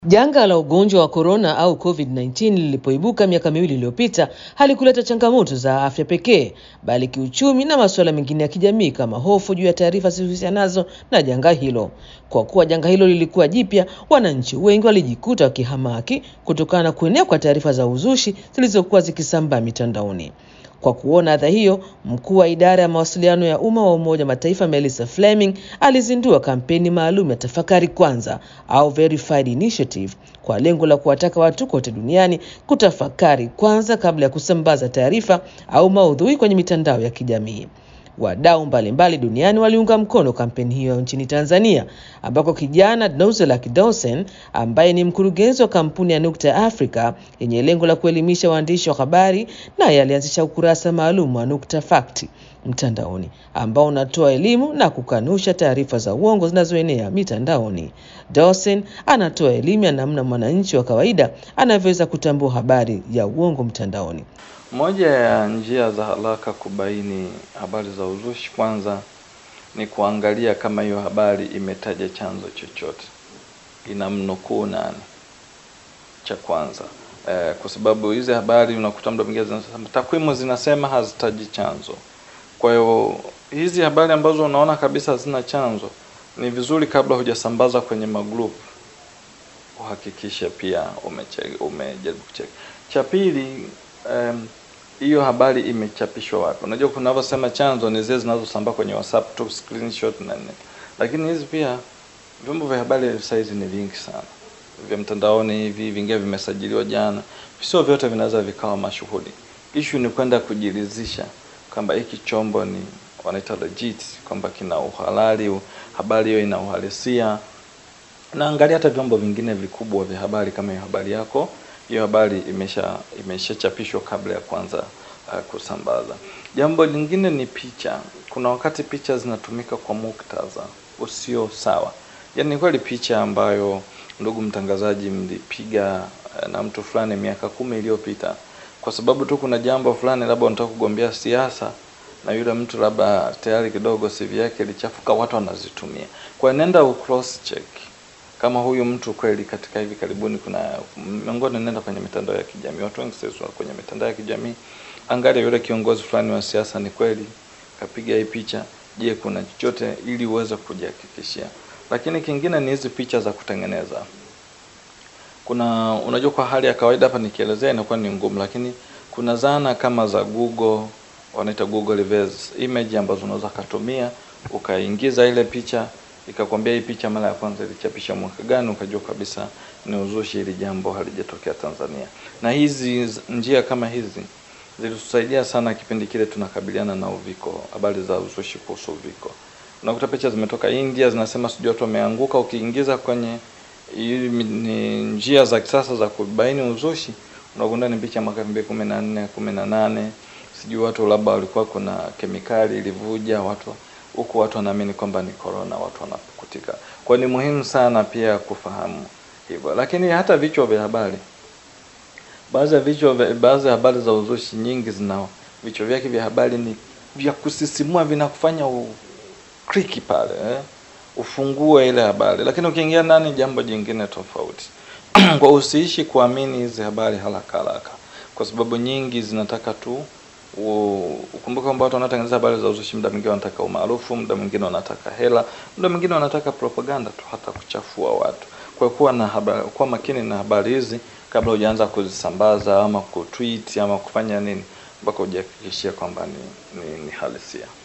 Janga la ugonjwa wa korona au COVID-19 lilipoibuka miaka miwili iliyopita halikuleta changamoto za afya pekee, bali kiuchumi na masuala mengine ya kijamii kama hofu juu ya taarifa zilizohusianazo na janga hilo. Kwa kuwa janga hilo lilikuwa jipya, wananchi wengi walijikuta wakihamaki kutokana na kuenea kwa taarifa za uzushi zilizokuwa zikisambaa mitandaoni. Kwa kuona adha hiyo, mkuu wa idara ya mawasiliano ya umma wa Umoja wa Mataifa Melissa Fleming alizindua kampeni maalum ya Tafakari Kwanza au Verified Initiative kwa lengo la kuwataka watu kote duniani kutafakari kwanza kabla ya kusambaza taarifa au maudhui kwenye mitandao ya kijamii. Wadau mbalimbali duniani waliunga mkono kampeni hiyo nchini Tanzania, ambako kijana Nuzelack Dawson ambaye ni mkurugenzi wa kampuni ya Nukta ya Afrika yenye lengo la kuelimisha waandishi wa habari, naye alianzisha ukurasa maalum wa Nukta Fact mtandaoni ambao unatoa elimu na kukanusha taarifa za uongo zinazoenea mitandaoni. Dawson anatoa elimu ya namna mwananchi wa kawaida anavyoweza kutambua habari ya uongo mtandaoni. Moja ya njia za haraka kubaini habari za uzushi kwanza ni kuangalia kama hiyo habari imetaja chanzo chochote, inamnukuu nani, cha kwanza eh, kwa sababu hizi habari unakuta muda mwingine zinasema takwimu zinasema hazitaji chanzo. Kwa hiyo hizi habari ambazo unaona kabisa hazina chanzo, ni vizuri kabla hujasambaza kwenye magroup uhakikishe pia umejaribu kucheki. Cha pili um, hiyo habari imechapishwa wapi? Unajua kunavyosema chanzo ni zile zinazosambaa kwenye WhatsApp tu screenshot na nini, lakini hizi pia vyombo vya habari sasa hizi ni vingi sana vya mtandaoni hivi, vingine vimesajiliwa jana, sio vyote vinaweza vikawa mashuhuri. Issue ni kwenda kujiridhisha kwamba hiki chombo ni wanaita legit, kwamba kina uhalali, habari hiyo ina uhalisia. Na angalia hata vyombo vingine vikubwa vya habari, kama hiyo habari yako hiyo habari imesha imeshachapishwa kabla ya kwanza uh, kusambaza. Jambo lingine ni picha. Kuna wakati picha zinatumika kwa muktadha usio sawa, yaani kweli picha ambayo ndugu mtangazaji mlipiga uh, na mtu fulani miaka kumi iliyopita kwa sababu tu kuna jambo fulani labda unataka kugombea siasa na yule mtu labda tayari kidogo CV yake ilichafuka, watu wanazitumia. Kwa nenda u cross check kama huyu mtu kweli katika hivi karibuni kuna miongoni, nenda kwenye mitandao ya kijamii, watu wengi sasa kwenye mitandao ya kijamii, angalia yule kiongozi fulani wa siasa ni kweli kapiga hii picha, je, kuna chochote, ili uweze kujihakikishia. Lakini kingine ni hizi picha za kutengeneza. Kuna unajua, kwa hali ya kawaida hapa nikielezea inakuwa ni ngumu, lakini kuna zana kama za Google, wanaita Google reverse image, ambazo unaweza kutumia ukaingiza ile picha ikakwambia hii picha mara ya kwanza ilichapisha mwaka gani, ukajua kabisa ni uzushi, hili jambo halijatokea Tanzania. Na hizi njia kama hizi zilitusaidia sana kipindi kile tunakabiliana na uviko, habari za uzushi kuhusu uviko. Unakuta picha zimetoka India zinasema sijui watu wameanguka, ukiingiza kwenye ni njia za kisasa za kubaini uzushi, unagundua ni picha mwaka 2014 18, sijui watu labda walikuwa kuna kemikali ilivuja watu huku watu wanaamini kwamba ni corona, watu wanapukutika. Kwa ni muhimu sana pia kufahamu hivyo, lakini hata vichwa vya habari, baadhi ya vichwa, baadhi ya habari za uzushi nyingi zina vichwa vyake vya habari ni vya kusisimua, vinakufanya ukliki pale eh, ufungue ile habari, lakini ukiingia ndani jambo jingine tofauti. Kwa usiishi kuamini hizi habari haraka haraka, kwa sababu nyingi zinataka tu ukumbuke kwamba watu wanaotengeneza habari za uzushi muda mwingine wanataka umaarufu, muda mwingine wanataka hela, muda mwingine wanataka propaganda tu, hata kuchafua watu. Kwa kuwa na habari, kuwa makini na habari hizi kabla hujaanza kuzisambaza ama kutweet ama kufanya nini, mpaka hujihakikishia kwamba ni, ni, ni halisia.